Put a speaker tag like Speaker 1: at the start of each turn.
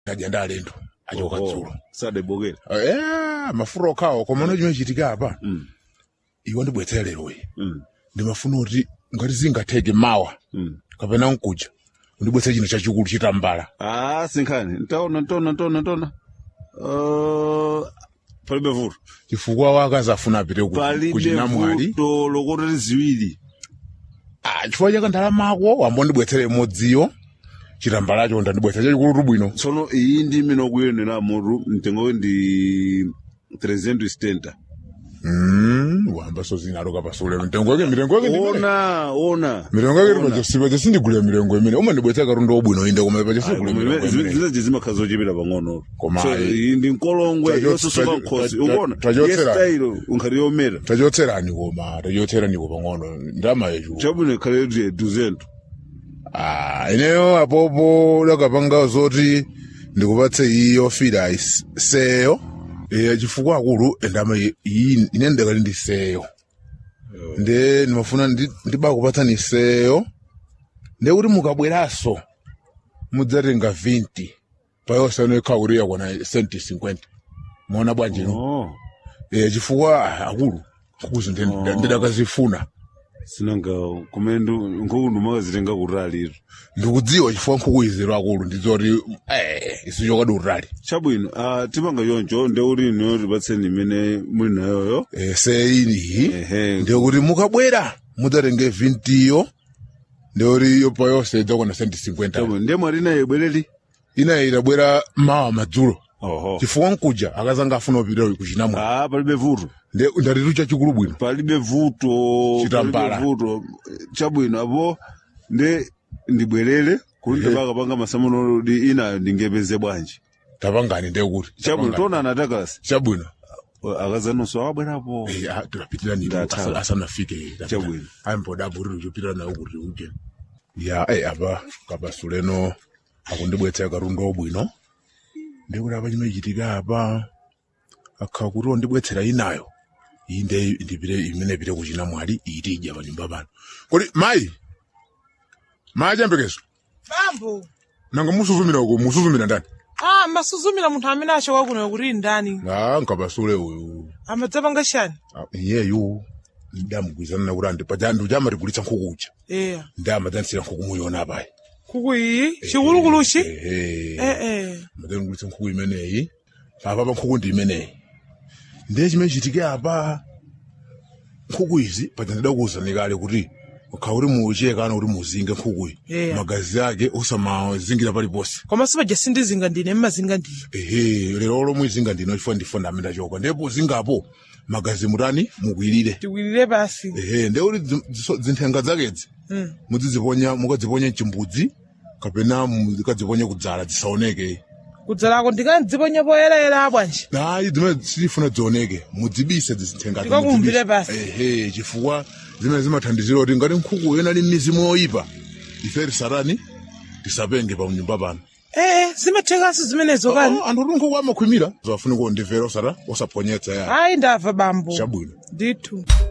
Speaker 1: adya ndi alendo achoka dzulo
Speaker 2: sadebokera
Speaker 1: Eh, mafuro okhawo koma ono chimene chitika apa
Speaker 2: Mm.
Speaker 1: iwo ndibwetsera leroyi
Speaker 2: Mm.
Speaker 1: ndimafuna kuti ngati zingatheke mawa
Speaker 2: Mm.
Speaker 1: kapena nkuja undibwetsera chinthu chachikulu chitambala
Speaker 2: ah sinkhani ntaona ntaona ntaona ntaona Uh, palibe vuto
Speaker 1: chifukwa wakazi afuna apite ku-
Speaker 2: palibe
Speaker 1: kuchinamwali
Speaker 2: vuto lokotera ziwiri
Speaker 1: Ah, chifukwa chaka ndalamako wambondibwetsera imodziyo chitambalacho ndandibwetsera chachikulu bwino
Speaker 2: tsono iyi ndi imene ukuyenera mutu mtengo ndi 370
Speaker 1: Mm, wamba so zinalo kapasule mitengo yake mitengo yake ndimene
Speaker 2: ona ona
Speaker 1: mirengo yake tipachosipa chasindigulira mirengo imene umandibwetsera katundu wabwino inde koma pachasigulira mirengo imene
Speaker 2: zileje zimakhala zochepera pang'ono
Speaker 1: Koma
Speaker 2: So,
Speaker 1: ayi.
Speaker 2: iyi ndi nkolongwe
Speaker 1: Tacho-
Speaker 2: yosusuka
Speaker 1: tacho-
Speaker 2: nkhosi
Speaker 1: tacho-
Speaker 2: ukuona
Speaker 1: tachotsera.
Speaker 2: yesitayilo unkhati yomera
Speaker 1: tachotserani koma tachotserani pang'ono ndama yechu
Speaker 2: chabwino ikhale kuti duzento
Speaker 1: Ah, ineyo apopo lakapanga zoti ndikupatse iyi yofira is- seyo eh chifukwa akulu endama iyi- iyi ine ndakali ndi seyo nde ndimafuna ndi- ndiba kupatsani seyo nde kuti mukabweraso mudzatenga 20 payosano ikhauriya kwana senti 50 muona bwanji no
Speaker 2: oh.
Speaker 1: eh chifukwa ah, akulu kuzi ndidakazifuna
Speaker 2: sinanga kumene nkhuku ndimakazitenga kutaliro
Speaker 1: ndikudziwa chifukwa nkhuku izero akulu ndizoti eh isichokadi utali
Speaker 2: chabwino uh, tipanga choncho nde kuti iniyo tipatseni imene muli nayoyo
Speaker 1: eh seiniyi
Speaker 2: ehe
Speaker 1: ndikuti mukabwera mudzatenge 20 yo ndikuti yopa yonse idzakwana senti 50
Speaker 2: chabwino ndiye mwati naye bwereri
Speaker 1: inayi itabwera mawa madzulo
Speaker 2: oho
Speaker 1: chifukwa nkuja akazanga afuna upita kuchinamwa
Speaker 2: ah palibe vuto
Speaker 1: nde ndatitu chachikulu bwino
Speaker 2: palibe vuto
Speaker 1: Chitambala.
Speaker 2: palibe vuto chabwino apo nde ndibwerere kuti ndipakapanga masamuno di inayo ndingepeze bwanji
Speaker 1: tapangani ndekuti
Speaker 2: chabwino tonana atakasi
Speaker 1: chabwino
Speaker 2: akazanonso abwerapo
Speaker 1: Eh, ah, tikapitira nini
Speaker 2: Ndathawa.
Speaker 1: asa- asanafike
Speaker 2: Chabwino.
Speaker 1: aimbodaburiro chopitira nayo kuti uje ya eh, apa kabasuleno akundibwetsera katundu obwino ndikuti apa chimene chitika apa akha kuti ondibwetsera inayo iyi nde ndipite imene ipite kuchina mwali iyitidya pa nyumba pano kodi mayi mayi achiyembekezo
Speaker 3: bambo
Speaker 1: nanga musuzumira uko musuzumira ndani
Speaker 3: ah masuzumira munthu amene achoka kuno kuti ndani
Speaker 1: ah nkabasule uyu
Speaker 3: amadzapanga chani
Speaker 1: Ah, iyeyu ndamugwizana nakuti andi paja ndujamatigulitsa nkhuku uja
Speaker 3: eya
Speaker 1: ndamadzanitsira nkhuku muyona apayi
Speaker 3: kuku iyi chikulukuluchi
Speaker 1: ehe
Speaker 3: eh eh
Speaker 1: madengulitsa nkhuku imeneyi apa pa nkhuku ndi imeneyi ndiye chimene chitike apa nkhuku izi paja ndidakuwuzani kale kuti ukha kuti muuche kana kuti muzinge nkhukuyi
Speaker 3: Yeah.
Speaker 1: magazi ake usamazingira paliponse
Speaker 3: koma sipaja sindizinga ndine mmazinga ndine
Speaker 1: ehe lero lomwe izinga ndino chifukwa ndifuna amene achoka ndipo zingapo magazi mutani mukwirire
Speaker 3: tikwirire pasi
Speaker 1: ehe ndiye kuti zi- ziso- zinthenga zakedzi
Speaker 3: Mm.
Speaker 1: muziziponya mukadziponya mchimbudzi kapena mukadziponya kudzala zisaoneke
Speaker 3: kudzalako ndikandziponya poyerayera bwanji
Speaker 1: hayi zimene sitifuna dzioneke mudzibise zizithenga
Speaker 3: Ndikakumvire basi.
Speaker 1: ehe chifukwa zimene zimathandizira kuti ngati nkhuku yena ali mizimu yoyipa ife tisatani tisapenge pa nyumba pano
Speaker 3: eh zimathekanso zimenezo kani
Speaker 1: Oh, anthu kuti nkhuku amakhwimira zafuna kundimvera osata osaponyetsa ya
Speaker 3: ayi ndamva bambo
Speaker 1: chabwino
Speaker 3: ndithu